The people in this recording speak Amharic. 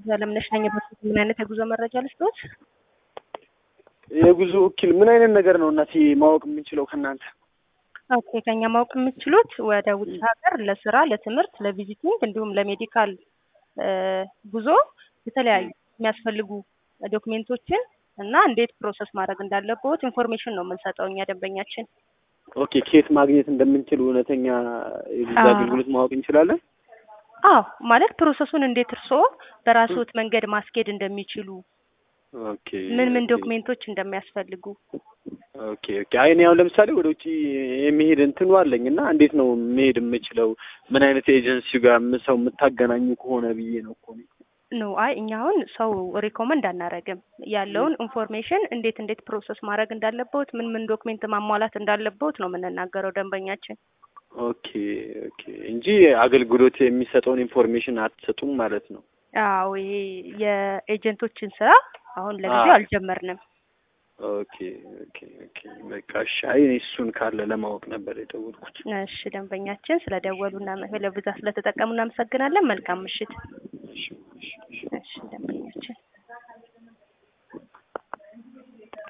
አለምነሽ ነኝ። በፊት ምን አይነት የጉዞ መረጃ ልስጥዎት? የጉዞ ወኪል ምን አይነት ነገር ነው እናቴ ማወቅ የምንችለው ከእናንተ? ኦኬ ከኛ ማወቅ የምትችሉት ወደ ውጭ ሀገር ለስራ፣ ለትምህርት፣ ለቪዚቲንግ እንዲሁም ለሜዲካል ጉዞ የተለያዩ የሚያስፈልጉ ዶክሜንቶችን እና እንዴት ፕሮሰስ ማድረግ እንዳለበት ኢንፎርሜሽን ነው የምንሰጠው እኛ ደንበኛችን። ኦኬ ከየት ማግኘት እንደምንችል እውነተኛ የቪዛ አዎ። አገልግሎት ማወቅ እንችላለን? አዎ ማለት ፕሮሰሱን እንዴት እርስዎ በራስዎት መንገድ ማስኬድ እንደሚችሉ ኦኬ ምን ምን ኦኬ። ዶክሜንቶች እንደሚያስፈልጉ ኦኬ ኦኬ። አይ እኔ አሁን ለምሳሌ ወደ ውጭ የሚሄድ እንትኑ አለኝ እና እንዴት ነው መሄድ የምችለው? ምን አይነት ኤጀንሲ ጋር ም- ሰው የምታገናኙ ከሆነ ብዬ ነው እኮ እኔ። ነው። አይ እኛ አሁን ሰው ሪኮመንድ አናረግም። ያለውን ኢንፎርሜሽን እንዴት እንዴት ፕሮሰስ ማድረግ እንዳለበት ምን ምን ዶክሜንት ማሟላት እንዳለበት ነው የምንናገረው ደንበኛችን። ኦኬ ኦኬ። እንጂ አገልግሎት የሚሰጠውን ኢንፎርሜሽን አትሰጡም ማለት ነው? አዎ ይሄ የኤጀንቶችን ስራ አሁን ለጊዜው አዎ። አልጀመርንም። ኦኬ ኦኬ ኦኬ። በቃ እሺ። አይ እኔ እሱን ካለ ለማወቅ ነበር የደወልኩት። እሺ ደንበኛችን ስለደወሉና ለብዛት ስለተጠቀሙ እናመሰግናለን። መልካም ምሽት። እሺ እሺ እሺ። እሺ ደንበኛ